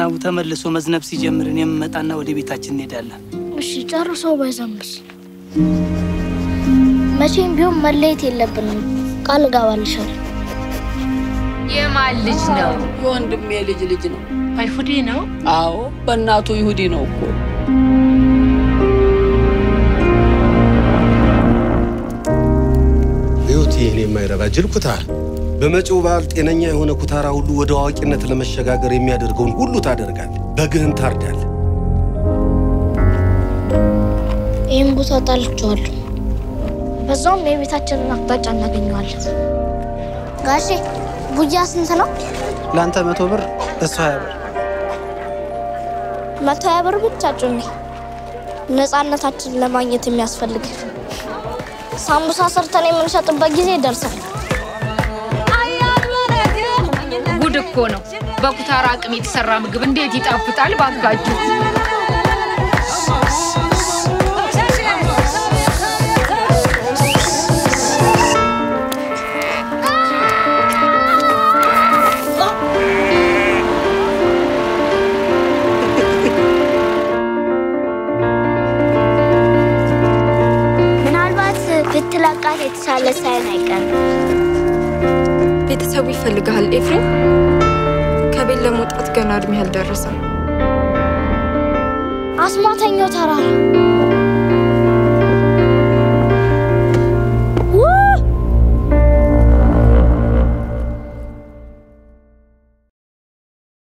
ዝናቡ ተመልሶ መዝነብ ሲጀምር እኔ የምመጣና ወደ ቤታችን እንሄዳለን። እሺ ጨርሶ ባይዘንብስ? መቼም ቢሆን መለየት የለብንም። ቃል እገባልሻለሁ። የማን ልጅ ነው? የወንድሜ ልጅ ልጅ ነው። አይሁዴ ነው? አዎ በእናቱ ይሁዲ ነው እኮ። ህይወት ይህን የማይረባ ጅል ኩታር በመጪው በዓል ጤነኛ የሆነ ኩታራ ሁሉ ወደ አዋቂነት ለመሸጋገር የሚያደርገውን ሁሉ ታደርጋል። በግህን ታርዳል። ይህን ቦታ ጣልቼዋለሁ። በዛውም የቤታችንን አቅጣጫ እናገኘዋለን። ጋሼ ቡያ ስንት ነው? ለአንተ መቶ ብር እሱ ሀያ ብር። መቶ ሀያ ብር ብቻ ጩኒ። ነፃነታችንን ለማግኘት የሚያስፈልግ ሳምቡሳ ሰርተን የምንሸጥበት ጊዜ ደርሳል። ጉድ እኮ ነው። በኩታራ አቅም የተሰራ ምግብ እንዴት ይጣፍጣል ባካችሁ! ምናልባት ብትለቃት የተሻለ ሳይሆን አይቀርም። ቤተሰቡ ይፈልግሃል ኤፍሬም። ከቤት ለመውጣት ገና እድሜ አልደረሰም። አስማተኛው ተራራ